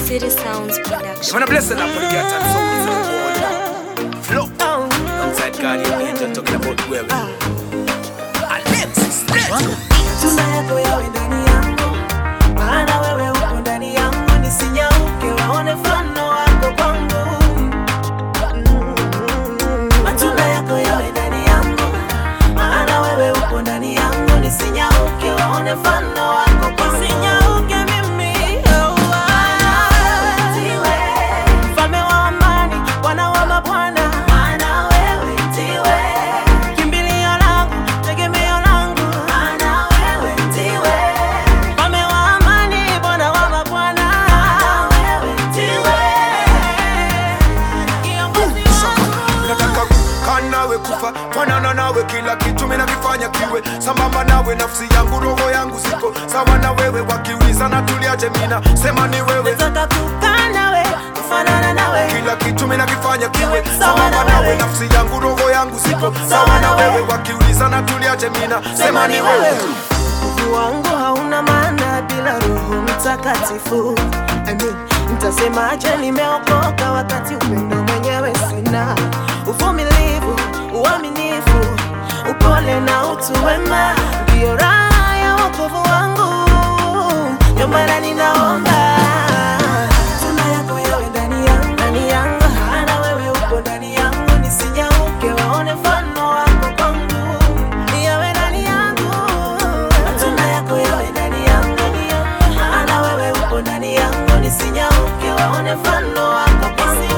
City Sounds Production. When I bless it up for the cat and soul to the world. Flow. Alongside Guardian Angel talking about where we Alexis, let's Tuna yako yawe ndani yangu, maana wewe uko ndani yangu, nisinyauke waone mfano wako kwangu. Mm. Matunda yako yawe ndani yangu, maana wewe uko ndani yangu, nisinyauke waone mfano wako kwangu. Nisinyauke mimi, oh, ah. Mfalme wa amani, Bwana wa mabwana, maana wewe ndiwe kimbilio langu, tegemeo langu, maana wewe ndiwe mfalme wa amani, Bwana wa mabwana, maana wewe ndiwe kiongozi wangu. nataka kukaa nawe kufa fanana nawe kila kitu mina vifanya kiwe sambamba nawe nafsi yangu roho yangu ziko sawa na wewe wakiuliza na tuliaje mina sema ni wewe Nataka kukaa nawe, kufanana nawe, kila kitu mina kifanya kiwe Sawa na sambamba nawe wewe. nafsi yangu roho yangu ziko sawa na wewe wakiuliza na tuliaje mina sema ni wewe Mungu wangu hauna maana bila Roho Mtakatifu. Amen. Nitasemaje nimeokoka wakati upendo mwenyewe sina? Uvumilivu, uaminifu, upole na utu wema ndio raha ya wokovu wangu, ndio maana ninaomba tuna yako yawe ndani yangu, ndani yangu, maana wewe uko ndani yangu, nisinyauke waone mfano wako kwangu, yawe ndani yangu, matunda yako yawe ndani yangu, ndani yangu, maana wewe uko ndani yangu, nisinyauke waone mfano wako kwangu.